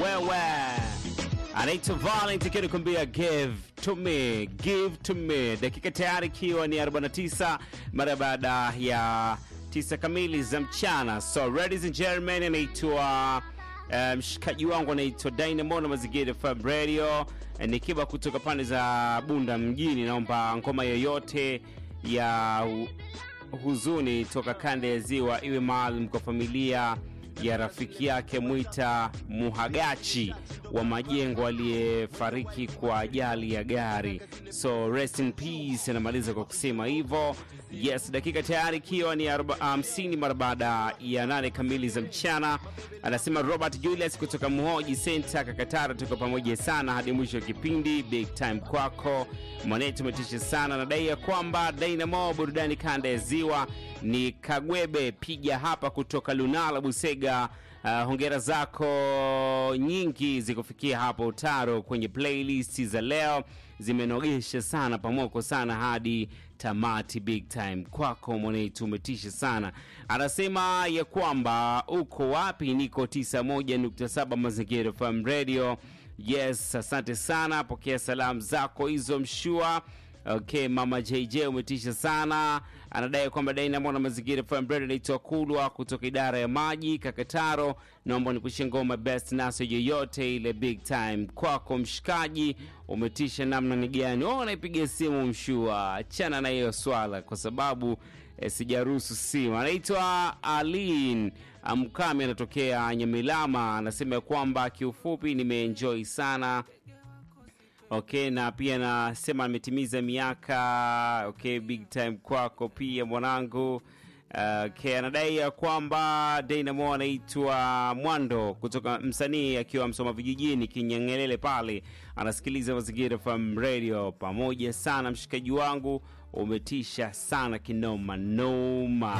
wewe anaitwa Valent akiwa kumbia give to me, give to me. Dakika tayari ikiwa ni 49 mara baada ya tisa kamili za mchana. So ladies and gentlemen, anaitwa mshikaji um, wangu anaitwa Dynamo na Mazingira FM Radio, nikiwa kutoka pande za Bunda mjini. Naomba ngoma yoyote ya huzuni toka kanda ya Ziwa iwe maalum kwa familia ya rafiki yake Mwita Muhagachi wa Majengo aliyefariki kwa ajali ya gari. So rest in peace, anamaliza kwa kusema hivyo. Yes, dakika tayari ikiwa ni hamsini um, mara baada ya nane kamili za mchana. Anasema Robert Julius kutoka Muhoji Center Kakatara, tuko pamoja sana hadi mwisho wa kipindi. Big time kwako mwanetu, umetisha sana. Nadai ya kwamba Dynamo burudani kanda ya Ziwa ni Kagwebe piga hapa kutoka Lunala Busega. Uh, hongera zako nyingi zikufikia hapo Taro kwenye playlist za leo, zimenogesha sana pamoko sana hadi tamati. Big time kwako mwanetu, umetisha sana. Anasema ya kwamba uko wapi? Niko 91.7 Mazingira FM Radio. Yes, asante sana, pokea salamu zako hizo mshua Okay, mama JJ umetisha sana. Anadai kwamba Dynamo na Mazingira FM Radio inaitwa Kulwa kutoka idara ya maji Kakataro. Naomba nikushie ngoma best naso yoyote ile. Big time kwako mshikaji, umetisha namna ni gani? Oh, naipiga simu mshua, achana na hiyo swala kwa sababu eh, sijaruhusu simu. Anaitwa Alin Mkami, anatokea Nyamilama, anasema kwamba kiufupi nimeenjoy sana Okay, na pia nasema ametimiza miaka. Okay, big time kwako pia mwanangu. Okay, anadai ya kwamba Dynamo anaitwa Mwando kutoka msanii akiwa Msoma vijijini Kinyangelele pale, anasikiliza Mazingira FM Radio. Pamoja sana mshikaji wangu, umetisha sana kinoma noma.